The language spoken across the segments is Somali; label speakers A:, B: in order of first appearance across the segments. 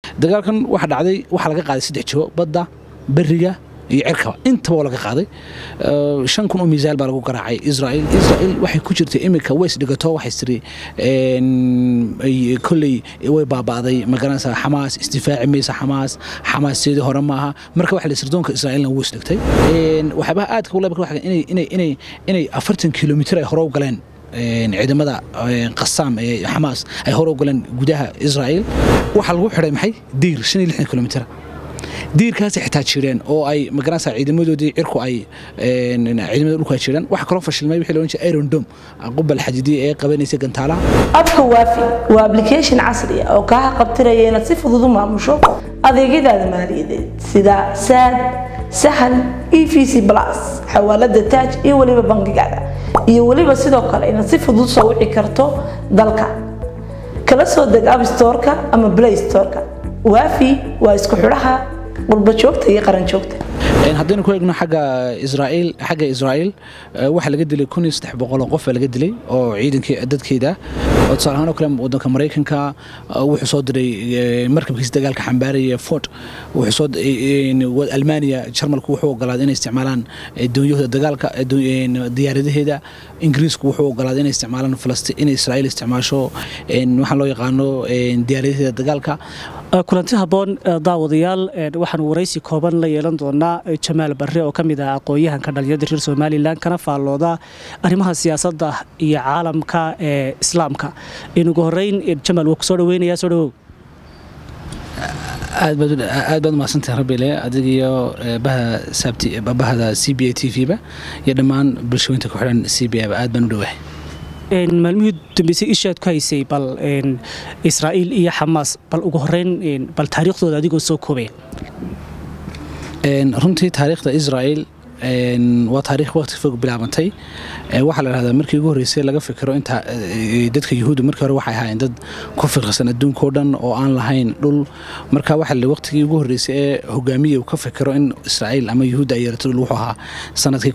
A: dagaalkan waxa dhacday waxaa laga qaaday saddex jibo badda beriga iyo cirkaba intaba oo laga qaaday shan kun oo miisaal baa lagu garaacay israel israel waxay ku jirtay iminka ways dhigato waxay tiri kolley way baaba'day magaranaysa xamaas isdifaaci maysa xamaas xamaas seedii hore maaha marka waxa la sirdoonka israa'iilna wuu isdhigtay waxyaabaha aadka u leebka waxa inay inay inay inay afartan kilomitir ay hore u galeen ciidamada qasaam ee xamaas ay hore u galeen gudaha israa'iil waxaa lagu xidhay maxay diir shan iyo lixdan kilomitira diirkaasay xitaa jireen oo ay magaranaysa ciidamadoodii cirku ay ciidamada dhulku ay jireen waxa kaloo fashilmay wixii loodhan jiray iron dome qubal xadidiya ee qabanaysa gantaalaha
B: abka waafi waa application casri ah oo kaa qabtiraya inaad si fudud u maamusho adeegyadaada maaliyadeed sida saad sahal e v c plus xawaalada taaj iyo weliba bangigaada iyo weliba sidoo kale inaad si fudud soo wici karto dalka kala soo deg abstoreka ama play storeka waafi waa isku xidhaha qurba joogta iyo qaran joogta
A: haddaynu ku eegno xagga israa'iil xagga israa'iil waxaa laga dilay kun iyo saddex boqol oo qof baa laga dilay oo ciidankii dadkeeda oo tusaale ahaan oo kale waddanka maraykanka wuxuu soo diray markabkiisa dagaalka xambaaraya ford wuxuu soo almaniya jarmalku wuxuu ogolaaday inay isticmaalaan doonyahooda dagaalka diyaaradaheeda ingiriisku wuxuu ogolaaday inay isticmaalaan falastiin inay israa'iil isticmaasho waxaan loo yaqaano diyaaradaheeda dagaalka
C: kulanti habboon daawadayaal waxaan waraysi kooban la yeelan doonaa jamaal barre oo ka mid ah aqoon-yahanka dhalinyarada reer somalilan kana faallooda arrimaha siyaasadda iyo caalamka ee islaamka inugu horeyn jamaal waa ku soo dhaweynayaa soo dhawow
A: aad baad umahadsantahay rabile adig iyo bahda c b a t v ba iyo dhammaan bulshooyinta ku xidhan c b a ba aad baan u dhowahay
C: maalmihii dambeysay ishaad ku haysay bal israa'iil iyo xamaas bal ugu horeyn bal taariikhdooda adigoo soo koobaya
A: runtii taariikhda israa'iil waa taariikh waqti fog bilaabantay waxaa la dhahdaa markii ugu horreysay laga fikiro inta dadka yuhuudda markii hore waxay ahaayeen dad ku fiqirsan adduunkao dhan oo aan lahayn dhul marka waxa la waqtigii ugu horreysay ee hogaamiya uu ka fikiro in israa'iil ama yuhuudda ay yeelato dhul wuxuu ahaa sanadkii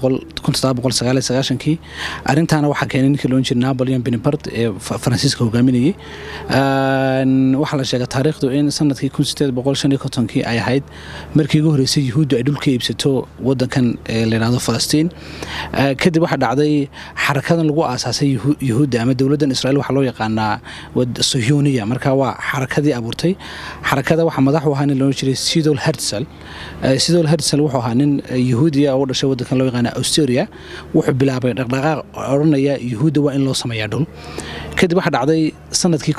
A: kii arrintaana waxaa keenay ninkii loon jiray napoleon bonaparte ee faransiiska hogaaminayay waxaa la sheegay taariikhdu in sanadkii kii ay ahayd markii ugu horreysay yuhuuddu ay dhulka iibsato waddankan layidhahdo falastiin kadib waxaa dhacday xarakadan lagu aasaasay yuhuudda ama dowladdan israiil waxaa loo yaqaanaa sohyoniya marka waa xarakadii abuurtay xarakada waxaa madax u ahaa nin loo jiray sidol hertsel sidol hertsel wuxuu ahaa nin yuhuudiya oo u dhashay waddankan loo yaqaana australia wuxuu bilaabay dhaqdhaqaaq odhanaya yuhuudda waa in loo sameeyaa dhul kadib waxaa dhacday sanadkii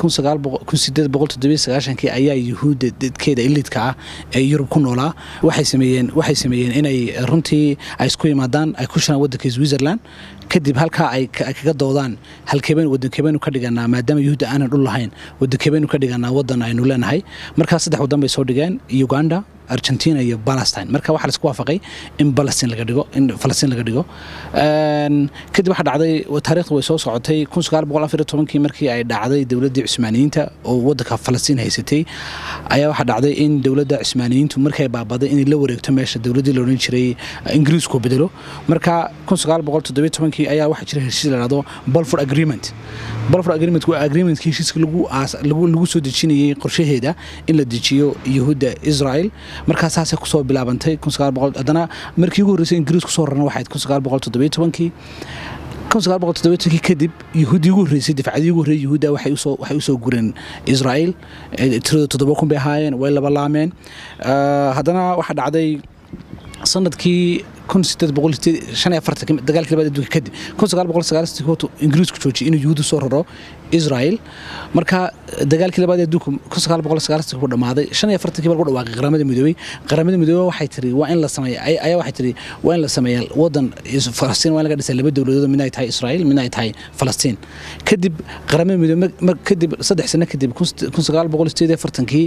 A: kii ayaa yuhuudda dadkeeda ilidka ah ee yurub ku noolaa waxay sameeyeen waxay sameeyeen inay runtii ay isku yimaadaan ay ku shiraan waddanka switzerland kadib halkaa ay kaga doodaan halkeebeen waddankeebeynu ka dhiganaa maadaama yuhuudda aanan dhul lahayn waddankeebeynu ka dhiganaa waddan aynu leenahay markaa saddex waddan bay soo dhigeen uganda argentina iyo palestine marka waxaa laisku waafaqay in palestine laga dhigo in falastiin laga dhigo kadib waxaa dhacday taariikhdu way soo socotay kii markii ay dhacday dowladdii cusmaaniyiinta oo waddanka falastiin haysatay ayaa waxaa dhacday in dowladda cusmaaniyiintu markay baabaday inay la wareegto meesha dowladdii la odhan jiray ingiriisku bedelo marka kii ayaa waxaa jira heshiis la dhahdo balford agreement balford agreement waa agreementkii heshiiska lagu soo dejinayay qorshaheeda in la dejiyo yuhuudda israel markaa saasay kusoo bilaabantay haddana markii ugu horreysay ingiriis kusoo rarna waxayd kii kii kadib yuhuuddii ugu horreysay difacadii ugu horreeyay yuhuudda waxay usoo gureen israa'iil tirada toddoba kun bay ahaayeen way laba laameen haddana waxaa dhacday sanadkii dagaalkii labaad adduunka kadib ingiriisku joojiyay inuu yuhuudda soo raro israel marka dagaalkii labaad adduunka ku dhammaaday shan iyo afartankii baa lagu dhawaaqay qaramada midoobey qaramada midoobey waxay tiri waa in la sameeya ayaa waxay tiri waa in la sameeya wadan falastiin waa in laga dhisay laba dowladood midna ay tahay israel midna ay tahay falastiin kadib qaramada midoobey kadib saddex sano kadib kun sagaal boqol sideed iyo afartankii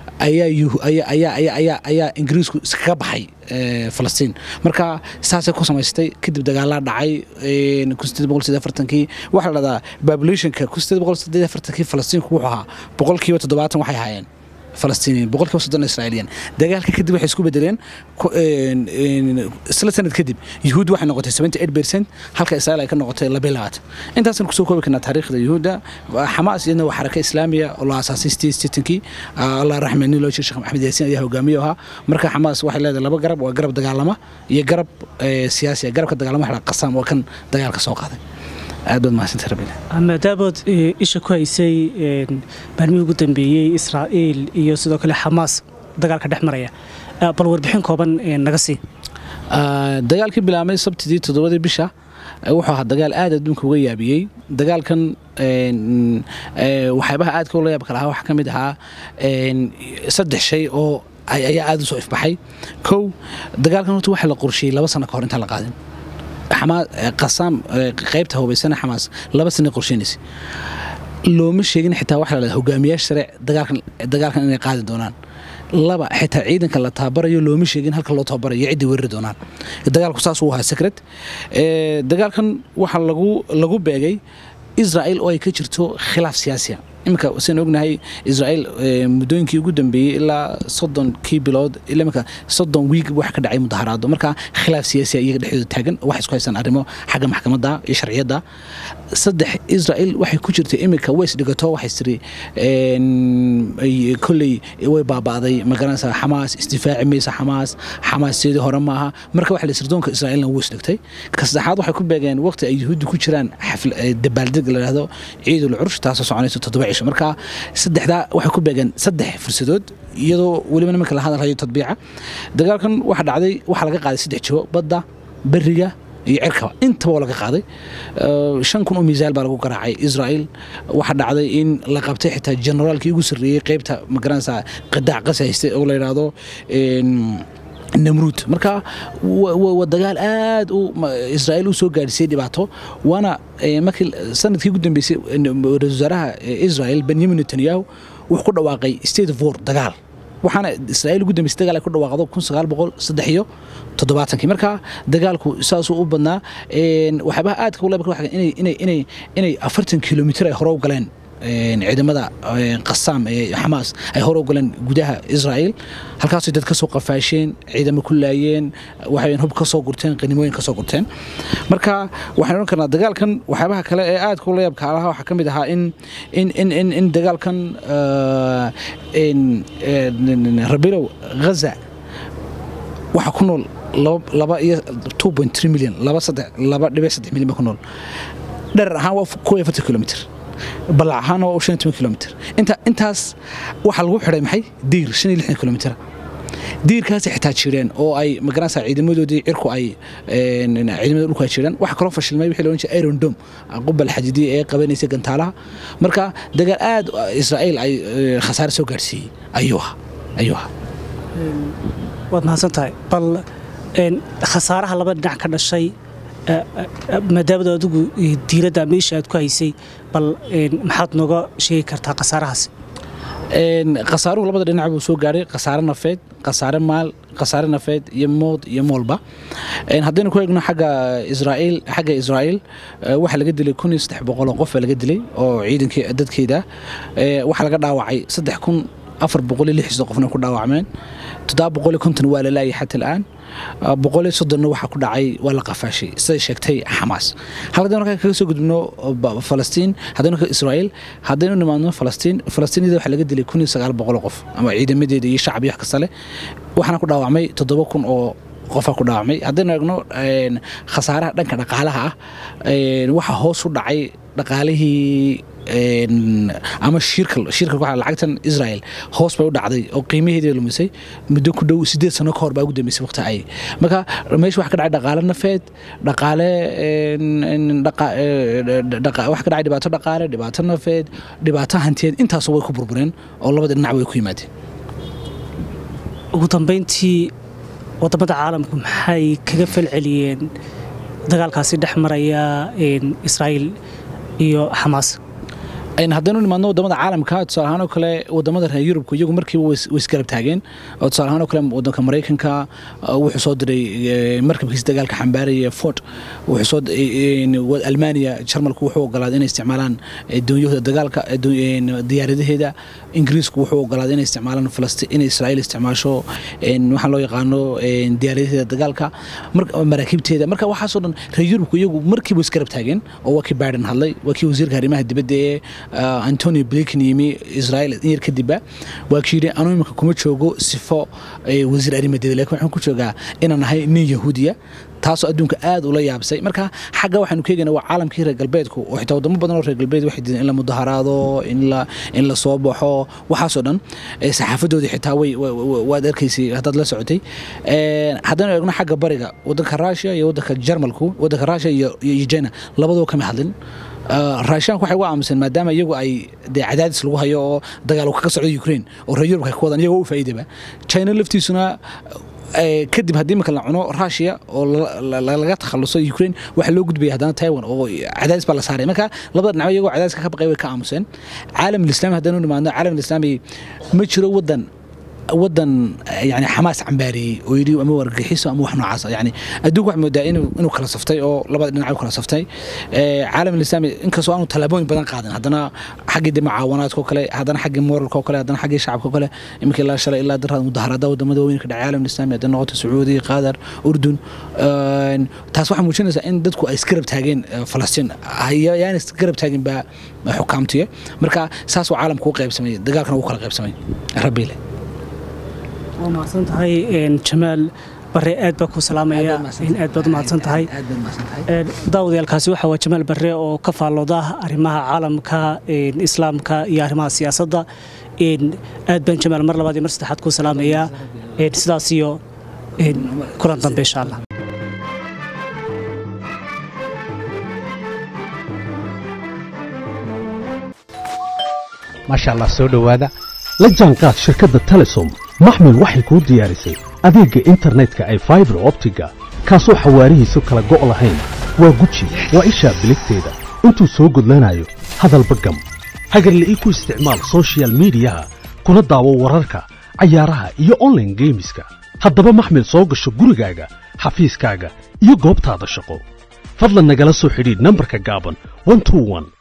A: ayaa ingiriisku iskaga baxay falastiin marka saasay ku samaystay kadib dagaalaa dhacay kii waxaa la dhahdaa populationka kii falastiinku wuxuu ahaa boqolkiiba toddobaatan waxay ahaayeen falastiiniyiin boqolkiiba soddon israa'iiliyan dagaalka kadib waxay isku bedeleen isla sanad kadib yuhuud waxay noqotay seventy eight percent halka israa'iil ay ka noqotay labiyo labaatan intaasaan kusoo koobi karnaa taariikhda yuhuudda xamaas iyadna waa xaraka islaamiya oo la aasaasay state sitankii allah raxme nin loo jira sheekh maxamed yaasiin ayaa hogaamiye ahaa marka xamaas waxay leedahay laba garab waa garab dagaalama iyo garab siyaasi garabka dagaalama waxa qasaam waa kan dagaalka soo qaaday aad baad mahadsantay rabbiga
C: maadaamood isha ku haysay maalmihii ugu dambeeyey israa'iil iyo sidoo kale xamaas dagaalka dhex maraya bal warbixin kooban naga sii
A: dagaalkii bilaabmay sabtidii toddobadii bisha wuxuu ahaa dagaal aad adduunka uga yaabiyey dagaalkan waxyaabaha aadka ula yaabka lahaa waxaa ka mid ahaa saddex shay oo ayaa aad u soo ifbaxay kow dagaalkan horta waxaa la qorsheeyey laba sano ka hor intaan la qaadin qasaam qaybta hubaysana xamaas laba sana qorsheynaysa looma sheegin xitaa waxa la hogaamiyaasha sare dagaalkan inay qaadi doonaan laba xitaa ciidanka la tababarayo looma sheegin halka loo tababarayo ciddii weerari doonaan dagaalku saas uu ahaa secret dagaalkan waxaa lagu lagu beegay israel oo ay ka jirto khilaaf siyaasiya iminka saan ognahay israel muddooyinkii ugu dambeeyey ilaa soddonkii bilood ilaa iminka soddon wiig wax ka dhacay mudaharaado marka khilaaf siyaasiya iyaga dhexdooda taagan wax isku haystaan arrimo xagga maxkamadda iyo sharciyadda saddex israel waxay ku jirtay iminka ways dhigato waxay tiri kolley way baaba'day magaranaysa xamaas isdifaaci maysa xamaas xamaas sidii hore maaha marka waxa la sirdoonka israa'iilna wuu isdhigtay ka saddexaad waxay ku beegeen waqti ay yuhuuddu ku jiraan dabaaldeg la yidhaahdo ciidul cursh taasoo soconaysa toddoba cisho marka saddexdaa waxay ku beegeen saddex fursadood iyadoo weliba nimanka la hadalhayo tadbiica dagaalkan waxa dhacday waxaa laga qaaday saddex jiho badda beriga iyo cirkaba intaba waa laga qaaday shan kun oo miisaal baa lagu garaacay israel waxaa dhacday in la qabtay xitaa generaalkii ugu sarreeyey qeybta magaranaysa qidaac qasi haystay oo la yidhaahdo namruud marka waa dagaal aad u israa'iil u soo gaadhisay dhibaato waana markii sanadkii ugu dambeysay ra-isul wasaaraha israel benyamin netanyahu wuxuu ku dhawaaqay state of war dagaal waxaana israa'iil ugu dambeysay dagaal ay ku dhawaaqdo kun sagaal boqol saddex iyo toddobaatankii marka dagaalku saasuu u badnaa waxyaabaha aadka ula inay inay inay inay afartan kilomitir ay hore u galeen ciidamada qasaam ee xamaas ay hore u galeen gudaha israa'iil halkaasay dad ka soo qafaasheen ciidamo ku laayeen waxay hub ka soo gurteen qanimooyin ka soo gurteen marka waxaan odhan karnaa dagaalkan waxyaabaha kale ee aadka ula yaabka alaha waxaa ka mid ahaa in in in in in dagaalkan rabilow ghaza waxaa ku nool laba iyo two point three million laba saddex laba dhibic saddex milyan ba ku nool dherer ahaan waa kow iyo afartan kilomitr balac ahaan waa shan iyo toban kilomitr inta intaas waxaa lagu xidhay maxay diir shan iyo lixdan kilomitr diirkaasay xitaa jireen oo ay magaranaysa ciidamadoodii cirku ay ciidamada dhulku ay jireen waxaa kaloo fashilmay wixii la odhan jiray iron dome qubal xadidiya ee qabanaysay gantaalaha marka dagaal aad israa'iil ay khasaare soo gaadhsiiyey ayuu ahaa ayuu ahaa
C: waad mahadsan tahay bal khasaaraha laba dhinac ka dhashay maadaamada adigu diiradda meesha aad ku haysay bal maxaad nooga sheegi kartaa khasaarahaas
A: khasaaruhu labada dhinac buu soo gaaray khasaare nafeed khasaare maal khasaare nafeed iyo mood iyo moolba haddaynu ku eegno xagga israa'iil xagga israa'iil waxaa laga dilay kun iyo saddex boqol oo qof baa laga dilay oo ciidankii dadkeeda waxaa laga dhaawacay saddex kun afar boqol iyo lixdan qofna ku dhaawacmeen toddoba boqol iyo konton waa la laayay xata al'aan boqol iyo soddonna waxaa ku dhacay waa la qafaashay siday sheegtay xamaas halkadaynu markaa kaga soo gudubno falastiin haddaynu ka israa'iil haddaynu nimaadno falastiin falastiiniyada waxaa laga dilay kun iyo sagaal boqol oo qof ama ciidamadeeda iyo shacab iyo wax kasta leh waxaana ku dhaawacmay toddoba kun oo qofaa ku dhaawacmay haddaynu eegno khasaaraha dhanka dhaqaalaha ah waxaa hoos u dhacay dhaqaalihii ama shirka shirka waxa lacagtan Israel hoos bay u dhacday oo qiimaheedii lumisay muddo ku dhow 8 sano ka hor baa ugu dambeysay waqti ay marka meesha wax ka dhacay dhaqaale nafeed dhaqaale wax ka dhacay dhibaato dhaqaale dhibaato nafeed dhibaato hantiyeed intaas way ku burbureen oo labada dhinac way ku yimaadeen
C: ugu dambeyntii wadamada caalamku maxay kaga falceliyeen dagaalkaasi dhex maraya israa'iil iyo xamaas
A: haddaynu nimaadno wadamada caalamka tusaale ahaan oo kale wadamada reer yurubka iyagu markiiba way isgarab taageen oo tusaale ahaan oo kale wadanka maraykanka wuxuu soo diray markabkiisa dagaalka xambaaraya ford wuxuu soo almaniya jarmalku wuxuu ogolaaday inay isticmaalaan doonyahooda dagaalka diyaaradaheeda ingiriisku wuxuu ogolaaday inay isticmaalaan falastiin inay israa'iil isticmaasho waxaa loo yaqaano diyaaradaheeda dagaalka maraakiibteeda marka waxaasoo dhan reer yurubku iyagu markiiba isgarab taageen oo waa kii biden hadlay waa kii wasiirka arrimaha dibadda ee antonio blinken yimi israel in yar kadibba waa kii yidhi anuu iminka kuma joogo sifo wasiir arrimadeeda lakin waxaan ku joogaa inaan nahay nin yahuudiya taasoo adduunka aad ula yaabsay marka xagga waxaanu ka eegana waa caalamkii reer galbeedku oo xitaa wadamo badan oo reer galbeed waxay diideen in la mudaharaado in la soo baxo waxaasoo dhan saxaafadoodii xitaa way waad arkaysay haddaad la socotay haddaynu eegno xagga bariga wadanka russia iyo wadanka jarmalku wadanka russia iyo china labadoo kama hadlin raashaanku waxay uga aamuseen maadaama iyagu ay dee cadaadis lagu hayo oo dagaal kaga socdo ukraine oo reer yurubka ka wadaan iyagoo u faa'iidaba china laftiisuna kadib haddii marka la cuno russia oo laga takhaluso ukraine waxaa loo gudbaya haddana taiwan oo cadaadis baa la saaray marka labada dhinac iyagoo cadaadiska ka baqay way ka aamuseen caalam alislami haddaynu nimaadno caalam alislami ma jiro wadan wadan yani xamaas cambaariyey oo yidhi ama wargaxiso ama wax noocaas yani adduunku waxaa moodaa inuu kala saftay oo labada dhinac u kala saftay caalam alislami inkastoo aanu tallaabooyin badan qaadan haddana xaggii dee mucaawanaadka oo kale haddana xaggii moralka oo kale haddana xaggii shacabka oo kale iminka ilaa shalay ilaa daraad mudaharada wadamada waaweyn ka dhacay caalam alislami haddana noqoto sacuudi qatar urdun taas waxaa muujinaysaa in dadku ay isgarab taageen falastiin yaan isgarab taagin baa xukaamtiya marka saas waa caalamka u qaybsamay dagaalkana u kala qaybsamay rabbiile
C: waa mahadsan tahay jamaal bare aad baa ku salaamaya aad baad u mahadsan tahay daawadayaalkaasi waxa waa jamaal bare oo ka faallooda arrimaha caalamka islaamka iyo arrimaha siyaasadda aad baan jamaal mar labaad iyo mar saddexaad ku salaamayaa sidaas iyo kulan dambe insha allah
D: maasha allah soo dhowaada la jaanqaad shirkadda telesom maxmil waxay kuu diyaarisay adeegga internetka ay faibar optiga kaasoo xawaarihiisu kala go' lahayn waa guji waa ishaa biligteeda intuu soo gudlanayo hadalba gam hagarle ii ku isticmaal sochial midiyaha kuna daawo wararka cayaaraha iyo onlaine geemiska haddaba maxmil soo gasho gurigaaga xafiiskaaga iyo goobtaada shaqo fadlan nagala soo xidhiidh nambarka gaaban